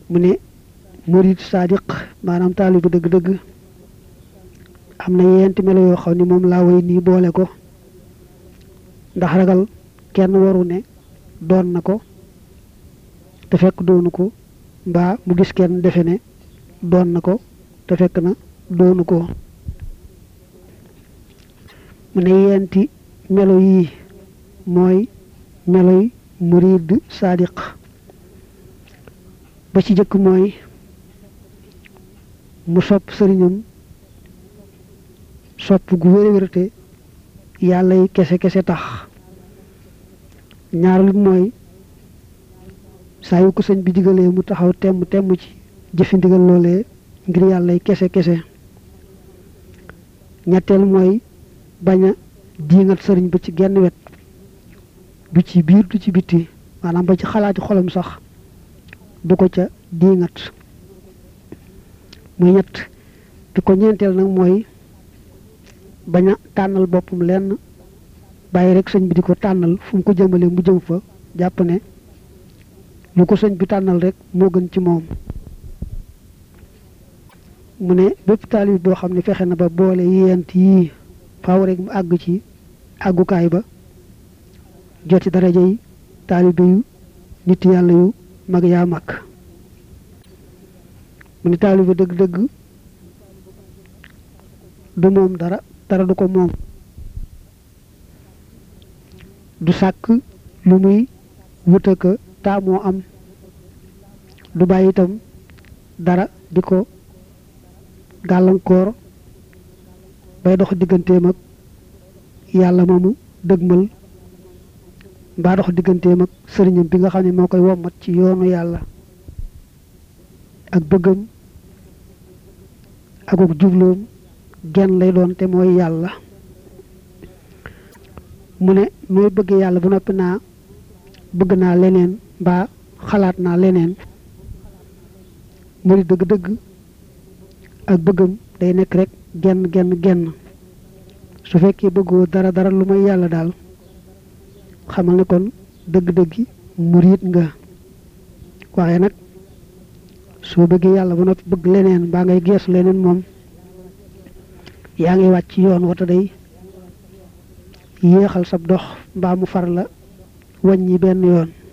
mu ne murid sadiq maanaam taalibu dëgg-dëgg am na yenti melo yoo xam ne moom laa way nii boole ko ndax ragal kenn waru ne doon na ko te fekk doonu ko mbaa mu gis kenn defe ne doon na ko te fekk na doonu ko mu ne yenti melo yii mooy meloy murid sadiq ba ci jëkk mooy mu sopp sëriñam sopp gu wér wérte yàlla yi kese kese tax ñaareelu mooy saa yu ko sëñ bi digalee mu taxaw temm temm ci jëfi ndigal loolee ngir yàlla yi kese kese ñetteel mooy bañ a diingat sëriñ ba ci genn wet du ci biir du ci bitti maanaam ba ci xalaati xolam sax du ko ca diingat muy ñett bi ko ñeenteel nag mooy bañ a tànnal boppam lenn bàyyi rek sëñ bi di ko tànnal fu mu ko jëmale mu jëm fa jàpp ne lu ko sëñ bi tànnal rek moo gën ci moom mu ne bépp taalib boo xam ne fexe na ba boole yent yii faaw rek mu àgg ci àggukaay ba joti daraja yi taalibe yu nit yàlla yu mag yaa mag mu ne taalibe dëgg-dëgg du moom dara dara du ko moom du sàkk lu muy wuta ka taamoo am du bàyyi itam dara di ko gàllankoor bay dox digganteem ak yàlla moomu dëgmal mbaa dox digganteem ak sëriñam bi nga xam ne moo koy wommat ci yoonu yàlla ak bëggam akuk jubloom genn lay doon te mooy yàlla mu ne mooy bëgg yàlla ba noppi naa bëgg naa leneen mbaa xalaat naa leneen mu di dëgg-dëgg ak bëggam day nekk rek genn genn genn su fekkee bëggoo dara dara lu may yàlla daal xamal ne kon dëgg-dëggi murit nga waaye nag soo bëggee yàlla ba noppi bëgg leneen mbaa ngay geesu leneen moom yaa ngi wàcc yoon wata day yéexal sab dox mbaa mu far la wàññi benn yoon